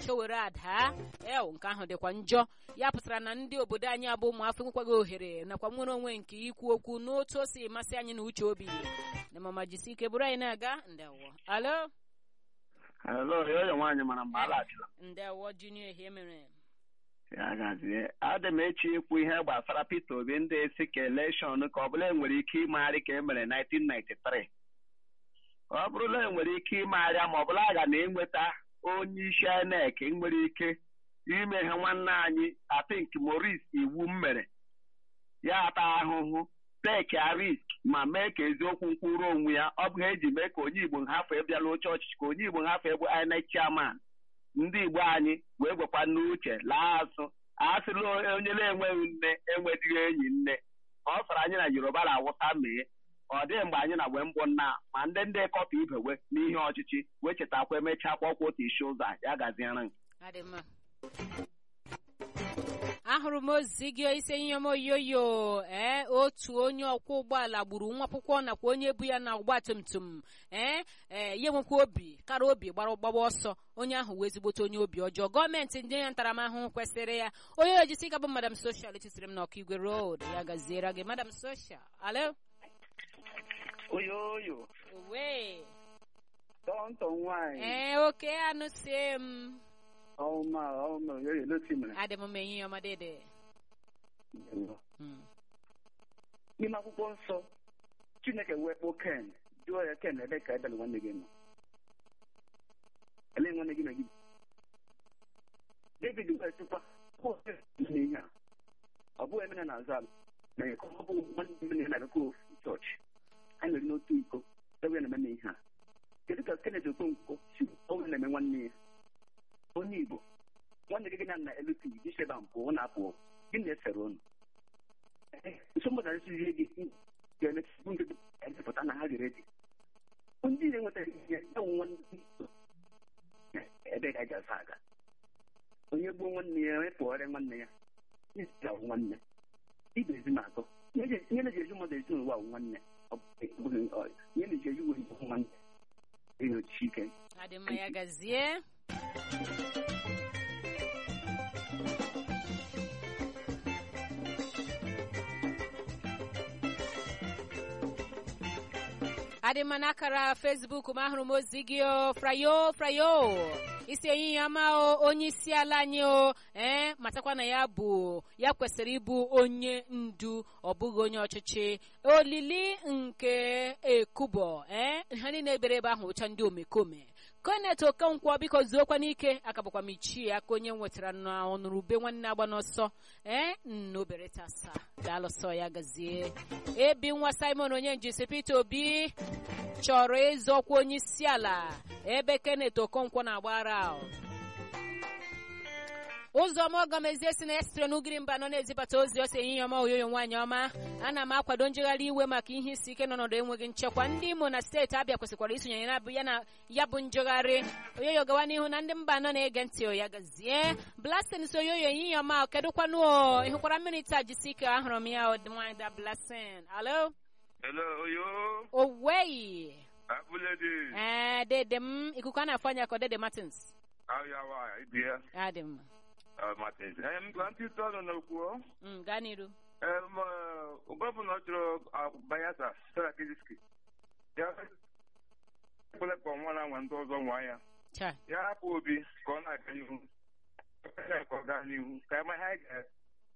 chewere ada ew nke ahụ dịkwa njọ ya pụtara na ndị obodo anyị abụ ụmụafọ nwekwaghị ohere nakwa nwere onwe nke ikwu okwu n'otu o si masị anyị na uche obi na mama jisi ike bụrụ anyị na-aga ndewo alo Hello, yoyo nwaanyị mara mgbe ala achịla. ndewo junior ihe mere Ya gazie. Adị m echi ikwu ihe gbasara Peter Obi ndị esi ka elekshọn ka ọ bụla enwere ike ịmagharị ka e mere 1993. Ọ bụrụla enwere ike ịmagharịa ma ọ bụla aga na enweta onye isi INEC nwere ike ime ihe nwanne anyị Atink Maurice iwu m mere ya ata ahụhụ teki risk ma mee ka eziokwu nkwuru onwe ya ọ bụghị eji mee ka onye Igbo nhafọ bịala oche ọchịchị ka onye Igbo nhafọ bụ INEC chairman ndị Igbo anyị wee gwekwa n'uche laa azụ asịla onye na-enweghị nne enwedịghị enyi nne ọ sara anyị na Yoruba na-awụta mee ọ dịghị mgbe anyị na wee mbụ nna ma ndị ndị kọpa ibewe n'ihe ọchịchị wee chetakwa emechaa kpọkwa otu isi ụzọ a, ya gaziere adị mma ahụrụ m ozi gị ise ihe m oyoyo ee otu onye ọkwọ ụgbọala gburu nwa akwụkwọ nakwa onye bu ya na ọgba tum tum ee ee ya nwekwa obi kara obi gbara gbagba ọsọ onye ahụ wee ezigbote onye obi ọjọọ gọọmenti ndị ya ntaramahụhụ kwesịrị ya onye ojisi ka bụ madam soshal etisiri m n'ọka igwe road ya gaziere gị madam soshal alo oyoyo owe tọntọ nwanyị ee oke anụ sie m ọma ọma oyoyo loti mere adị m menyi ya ọmadede Mm. n'ime akwụkwọ nsọ chineke wee kpọọ ken jụọ ya ken ebe ka ebele nwanne gị nọ ele nwanne gị na gị david wee tụkwa n'ihe a ọ bụghị emena na azal na ya ka ọ bụ nwanne m na na-abịakwa ofu chọọchị ha nwere n'otu iko ebe na-eme na ihe a kedu ka kenneth okonkwo si ọnwụ na-eme nwanne ya onye igbo nwanne gị gị na na lut jiseba mpụ ọ na-apụ gị na-esere ụnụ nsogbu na nsizi gị ga-emetụ ndị edepụta na ha gere dị ndị na-enweta ihe ya nwe nwanne ebe ga-eji asa aga onye gbuo nwanne ya onye pụọrịa nwanne ya ya wụ nwanne ibe ezi na-atọ ihe na-eji eju mmadụ ezi n'ụwa wụ nwanne ọ bụghị ihe na-eji eju wee bụ nwanne enyochi ike adị mma ya gazie adị mma n'akara fesbuk m ahụrụ m ozi gị o frayo frayo isi ehihie ọma o onye isi ala anyị o ee matakwa na ya bụ ya kwesịrị ịbụ onye ndu ọ bụghị onye ọchịchị olili nke ekubo ee ha niile ebere ebe ahụ ụcha ndị omekome konet okonkwo biko zuokwa n'ike aka bụkwa m ichie aka onye nwetara na ọnụrụbe nwanne agba n'ọsọ ee nnobere tasa daalụsọ ya gazie ebi nwa simon onye njisi peter obi chọrọ ịzọkwa onye isi ala ebe kenet okonkwo na-agbara ahụ ụzọma ọgọmezie si na ya sitere n'ugiri mba nọ na-ezibata ozi ọsọ ehihie ọma oyoyo nwaanyị ọma ana m akwado njegharị iwe maka ihe isi ike n'ọnọdụ enweghị nchekwa ndị imo na steeti abịa kwesịkwara isonyere na ya na ya bụ njegharị oyoyo gawa n'ihu na ndị mba anọ na-ege ntị o ya gazie blasin so oyoyo ehihie ọma kedụkwanụ o ịhụkwara mmiri taa jisi ike ahụrụ m ya ọdịnwaanyị da blasin alo Hello, Oyo. oweyi Abulede. ee dede m ikuku a na-afọ anya ka ọ dede martins How you are? Ibia. adị mma Uh, Martins. Um, Gwanti Tolo no kuo. Mm, gaa n'iru Um, uh, Governor Juro uh, Bayasa, Sarah Kiziski. Ya. Kule kwa mwana wa ndị ọzọ nwa ya. cha Ya hapụ obi ka ọ na-aga n'ihu. Ka ọ gaa n'ihu. Ka ema ha ga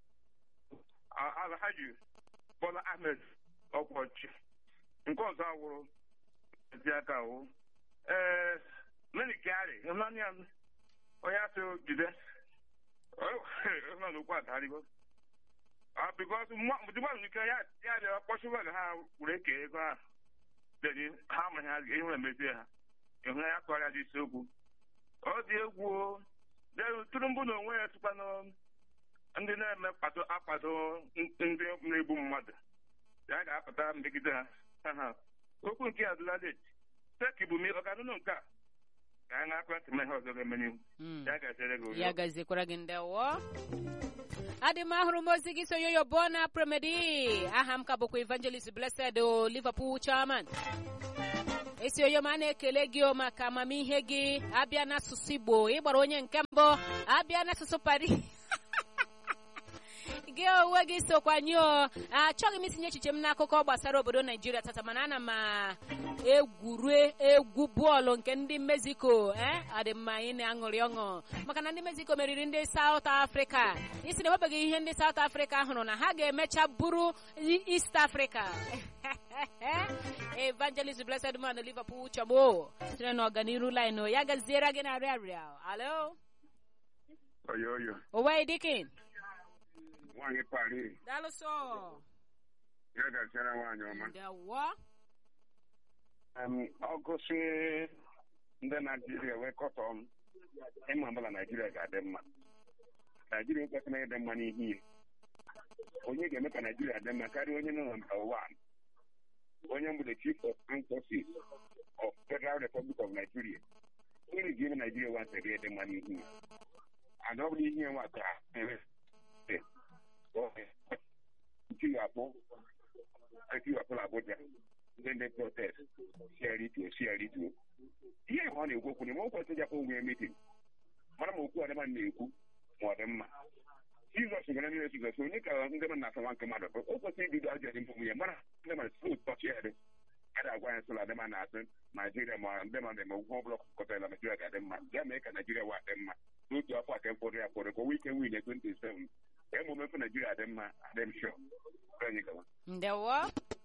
Alhaji Bola Ahmed Ọkwọchi. Nke ọzọ awụrụ ezi aka awụ. Ee, Mary Kyari, ịhụnanya m, onye asị jide. Ịhụnanya okwu adarịgo. Ah, because mmadụ nke ya ya dị ọkpọchiwa na ha were eke ego ha. Dedi ha amaghị ha ihe emezie ha. Ịhụnanya ya kọrọ ya dị isiokwu. Ọ dị egwu o. Then Tinubu na onwe ya tụkwanụ ndị na-eme kpado akpado ndị na-egbu mmadụ. Ya ga-apụta megide ha. Ha ha. Okwu nke adịla late. Teki bụ mi ọ ga-anụnụ nke a. Ka anyị na-akwa ntị ihe ọzọ ga-eme n'ihu. Mm. Ya ga-echere gị ya gaziekwara gị ndewo adị m ahụrụ m ozi gị so yoyo bona premedi aha m ka bụkwa evangelist blessed o liverpool chairman isi oyoma na-ekele gị o maka amamihe gị abịa n'asụsụ igbo ịgbara onye nke mbụ abịa n'asụsụ pari gị onwe gị sokwa nye o achọghị m itinye echiche m n'akụkọ gbasara obodo naijiria tata mana ana m egwuru egwu bọọlụ nke ndị mexico ee adị mma anyị na-aṅụrị ọṅụ maka na ndị mexico meriri ndị saut afrịka isi na enwebeghị ihe ndị saut afrịka hụrụ na ha ga-emecha bụrụ east afrịka evangelist blessed man liverpool chọgbo sitere na ọganiru line ya gaziere gị na rịarịa alo oyo oyo owe dikin nwaanyị pari dalụsọ ya gaziara nwaanyị ọma ndewo ọgụsị ndị naijiria wee kọtọ m ịma mbala naijiria ga-adị mma naijiria ekwesịrị ịdị mma n'ihe ihe onye ga-eme ka naijiria dị mma karịa onye nọ na mba wan onye mbụ the chief of armed forces of federal republic of nigeria onye ga-eme naijiria wan sịrị ịdị mma n'ihe ihe and ọ bụrụ ihe nwa ka ntiwapụ etiwapụla abuja ndị ndị protest siarituo siarituo ihe ọ na-ekwu okwu n'ime o kwesịrị jakwa onwe ya meeting mara ma okwu ọdịma na-ekwu ma ọ dị mma jizọs gara nile jizọs onye ka ndị mmadụ na-asawa nke mmadụ o kwesịrị ibido ajọ dị mbụ ya mara ndị mmadụ si ụtọchi ya dị a ga-agwa ya sụla adịma na-asị naijiria ma ndị mmadụ eme ụgwọ ọbụla kọtara naijiria ga-adị mma ya mee ka naijiria wa dị mma n'otu afọ aka mkpụrụ ya kpụrụ ka o nwee ike win 27 ka emume mfe naijiria adị mma adị m shọ anyị gawa ndewo